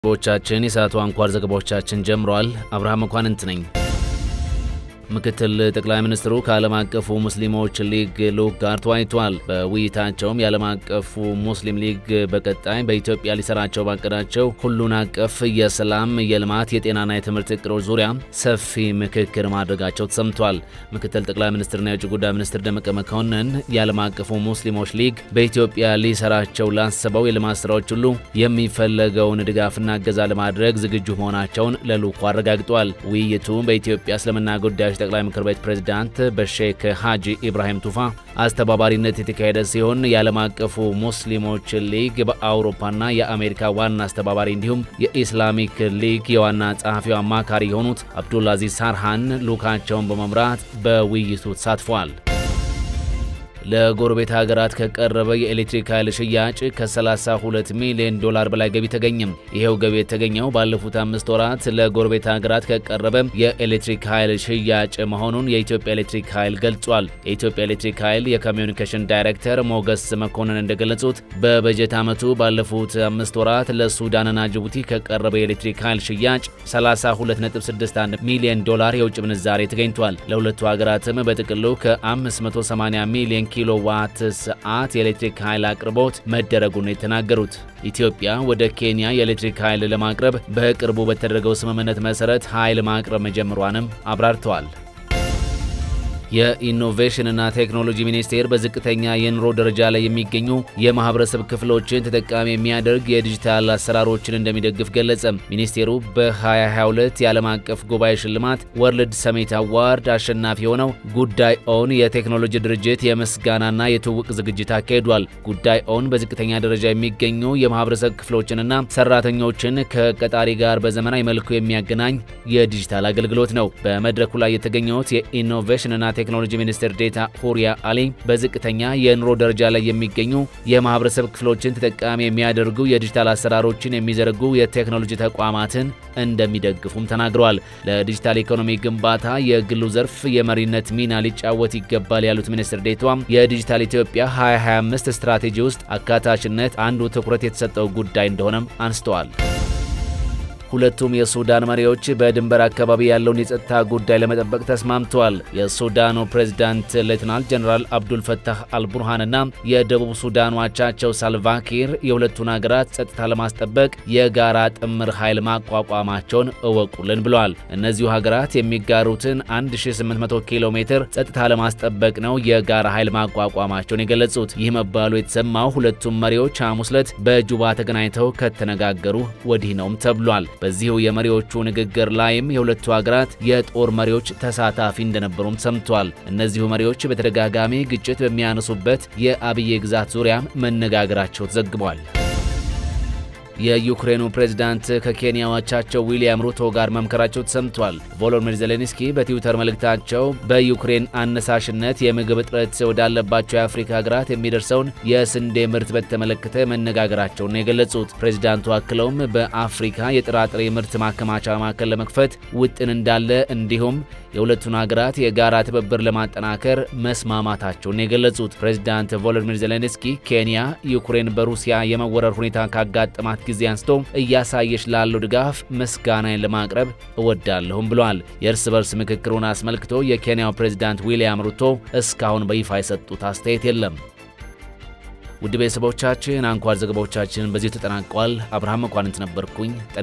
ዘገባዎቻችን የሰዓቱ አንኳር ዘገባዎቻችን ጀምረዋል። አብርሃም መኳንንት ነኝ። ምክትል ጠቅላይ ሚኒስትሩ ከዓለም አቀፉ ሙስሊሞች ሊግ ልዑክ ጋር ተወያይተዋል። በውይይታቸውም የዓለም አቀፉ ሙስሊም ሊግ በቀጣይ በኢትዮጵያ ሊሰራቸው ባቀዳቸው ሁሉን አቀፍ የሰላም፣ የልማት፣ የጤናና የትምህርት እቅዶች ዙሪያ ሰፊ ምክክር ማድረጋቸው ተሰምቷል። ምክትል ጠቅላይ ሚኒስትርና የውጭ ጉዳይ ሚኒስትር ደመቀ መኮንን የዓለም አቀፉ ሙስሊሞች ሊግ በኢትዮጵያ ሊሰራቸው ላሰበው የልማት ስራዎች ሁሉ የሚፈለገውን ድጋፍና እገዛ ለማድረግ ዝግጁ መሆናቸውን ለልዑኩ አረጋግጧል። ውይይቱ በኢትዮጵያ እስልምና ጉዳዮች ጠቅላይ ምክር ቤት ፕሬዝዳንት በሼክ ሀጂ ኢብራሂም ቱፋ አስተባባሪነት የተካሄደ ሲሆን የዓለም አቀፉ ሙስሊሞች ሊግ በአውሮፓና የአሜሪካ ዋና አስተባባሪ እንዲሁም የኢስላሚክ ሊግ የዋና ጸሐፊው አማካሪ የሆኑት አብዱልአዚዝ ሳርሃን ልዑካቸውን በመምራት በውይይቱ ተሳትፈዋል። ለጎረቤት ሀገራት ከቀረበ የኤሌክትሪክ ኃይል ሽያጭ ከ32 ሚሊዮን ዶላር በላይ ገቢ ተገኘም። ይሄው ገቢ የተገኘው ባለፉት አምስት ወራት ለጎረቤት ሀገራት ከቀረበ የኤሌክትሪክ ኃይል ሽያጭ መሆኑን የኢትዮጵያ ኤሌክትሪክ ኃይል ገልጿል። የኢትዮጵያ ኤሌክትሪክ ኃይል የኮሚዩኒኬሽን ዳይሬክተር ሞገስ መኮንን እንደገለጹት በበጀት ዓመቱ ባለፉት አምስት ወራት ለሱዳንና ጅቡቲ ከቀረበ የኤሌክትሪክ ኃይል ሽያጭ 32.61 ሚሊዮን ዶላር የውጭ ምንዛሬ ተገኝቷል። ለሁለቱ ሀገራትም በጥቅሉ ከ580 ሚሊዮን ኪሎ ዋት ሰዓት የኤሌክትሪክ ኃይል አቅርቦት መደረጉን የተናገሩት ኢትዮጵያ ወደ ኬንያ የኤሌክትሪክ ኃይል ለማቅረብ በቅርቡ በተደረገው ስምምነት መሰረት ኃይል ማቅረብ መጀመሯንም አብራርተዋል። የኢኖቬሽንና ቴክኖሎጂ ሚኒስቴር በዝቅተኛ የኑሮ ደረጃ ላይ የሚገኙ የማህበረሰብ ክፍሎችን ተጠቃሚ የሚያደርግ የዲጂታል አሰራሮችን እንደሚደግፍ ገለጸ። ሚኒስቴሩ በ2022 የዓለም አቀፍ ጉባኤ ሽልማት ወርልድ ሰሜት አዋርድ አሸናፊ የሆነው ጉዳይ ኦን የቴክኖሎጂ ድርጅት የምስጋናና የትውውቅ ዝግጅት አካሂዷል። ጉዳይ ኦን በዝቅተኛ ደረጃ የሚገኙ የማህበረሰብ ክፍሎችንና ሰራተኞችን ከቀጣሪ ጋር በዘመናዊ መልኩ የሚያገናኝ የዲጂታል አገልግሎት ነው። በመድረኩ ላይ የተገኙት የኢኖቬሽንና ቴክኖሎጂ ሚኒስትር ዴታ ሁሪያ አሊ በዝቅተኛ የኑሮ ደረጃ ላይ የሚገኙ የማህበረሰብ ክፍሎችን ተጠቃሚ የሚያደርጉ የዲጂታል አሰራሮችን የሚዘረጉ የቴክኖሎጂ ተቋማትን እንደሚደግፉም ተናግረዋል። ለዲጂታል ኢኮኖሚ ግንባታ የግሉ ዘርፍ የመሪነት ሚና ሊጫወት ይገባል ያሉት ሚኒስትር ዴታዋም የዲጂታል ኢትዮጵያ 2025 ስትራቴጂ ውስጥ አካታችነት አንዱ ትኩረት የተሰጠው ጉዳይ እንደሆነም አንስተዋል። ሁለቱም የሱዳን መሪዎች በድንበር አካባቢ ያለውን የጸጥታ ጉዳይ ለመጠበቅ ተስማምተዋል። የሱዳኑ ፕሬዝዳንት ሌትናል ጀኔራል አብዱል ፈታህ አልቡርሃንና የደቡብ ሱዳን አቻቸው ሳልቫኪር የሁለቱን ሀገራት ጸጥታ ለማስጠበቅ የጋራ ጥምር ኃይል ማቋቋማቸውን እወቁልን ብለዋል። እነዚሁ ሀገራት የሚጋሩትን 1800 ኪሎ ሜትር ጸጥታ ለማስጠበቅ ነው የጋራ ኃይል ማቋቋማቸውን የገለጹት። ይህ መባሉ የተሰማው ሁለቱም መሪዎች ሐሙስ ዕለት በጁባ ተገናኝተው ከተነጋገሩ ወዲህ ነውም ተብሏል። በዚሁ የመሪዎቹ ንግግር ላይም የሁለቱ ሀገራት የጦር መሪዎች ተሳታፊ እንደነበሩም ሰምቷል። እነዚሁ መሪዎች በተደጋጋሚ ግጭት በሚያነሱበት የአብዬ ግዛት ዙሪያ መነጋገራቸው ተዘግቧል። የዩክሬኑ ፕሬዝዳንት ከኬንያ አቻቸው ዊሊያም ሩቶ ጋር መምከራቸው ተሰምቷል። ቮሎዲሚር ዜሌንስኪ በትዊተር መልእክታቸው በዩክሬን አነሳሽነት የምግብ እጥረት ወዳለባቸው የአፍሪካ ሀገራት የሚደርሰውን የስንዴ ምርት በተመለከተ መነጋገራቸውን ነው የገለጹት። ፕሬዝዳንቱ አክለውም በአፍሪካ የጥራጥሬ ምርት ማከማቻ ማዕከል ለመክፈት ውጥን እንዳለ እንዲሁም የሁለቱን ሀገራት የጋራ ትብብር ለማጠናከር መስማማታቸውን የገለጹት ፕሬዝዳንት ቮሎዲሚር ዜሌንስኪ ኬንያ ዩክሬን በሩሲያ የመወረር ሁኔታ ካጋጠማት ጊዜ አንስቶ እያሳየች ላለው ድጋፍ ምስጋናን ለማቅረብ እወዳለሁም ብለዋል። የእርስ በርስ ምክክሩን አስመልክቶ የኬንያው ፕሬዝዳንት ዊልያም ሩቶ እስካሁን በይፋ የሰጡት አስተያየት የለም። ውድ ቤተሰቦቻችን አንኳር ዘገባዎቻችን በዚሁ ተጠናቋል። አብርሃም መኳንንት ነበርኩኝ።